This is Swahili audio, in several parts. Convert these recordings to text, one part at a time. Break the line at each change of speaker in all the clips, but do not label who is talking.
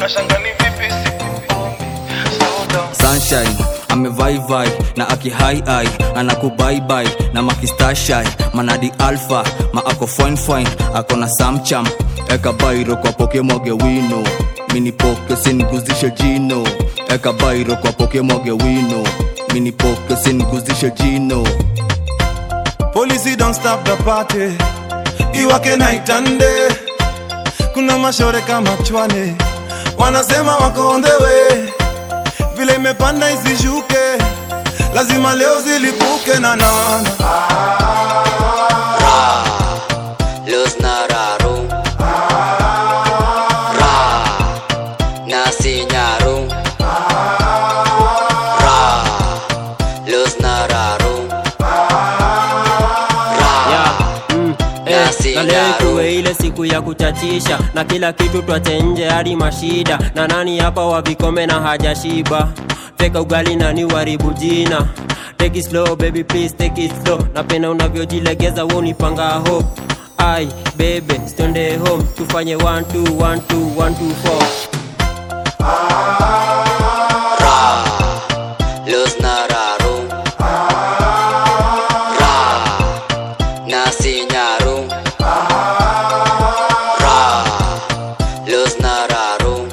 nashanga ni vipi sikuoni slow down
sunshine amevaivai na akihaii anakubaibai na makistashai manadi alfa ma ako fine fine ako na samcham eka bairo kwa poke mwage wino minipoke singuzishe jino eka bairo kwa poke mwage wino minipoke singuzishe jino
Policy don't stop the party. Iwake night and day. Kuna mashore kama chwane. Wanasema wako on the way. Vile imepanda isishuke. Lazima leo zilipuke na nana.
Los Nararu Ra Nasinyaru Ra Los Nararu Ra
na leo ikuwe ile siku ya kuchachisha na kila kitu twache nje hadi mashida na nani hapa wa vikome na hajashiba teka ugali nani waribu jina take it slow baby please take it slow napenda unavyojilegeza wo nipanga hope ai bebe stonde home tufanye 1 2 1 2 1 2 4
Ra Los Nararu Ra Nasinyaru Ra Los Nararu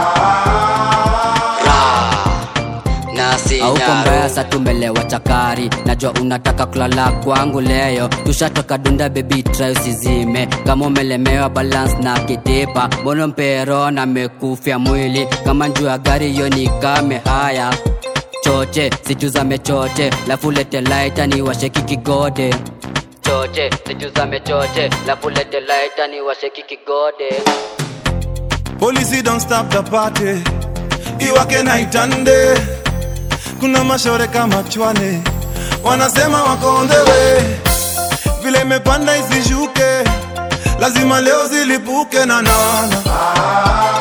Ra
auko mbaya
Nasinyaru
sa tumelewa chakari najua unataka kulala kwangu leo tushatoka dunda bebi try usizime kama umelemewa balance na kitipa mbona mpero na mekufya mwili kama njuu ya gari hiyo ni kame haya choche situzame choche lafulete laita ni washeki kigode choche situzame choche lafulete laita ni washeki kigode
Policy don't stop the party. Iwake night and day. Kuna mashore kama chwane. Wanasema wako on the way. Vile imepanda isishuke. Lazima leo zilipuke na nana.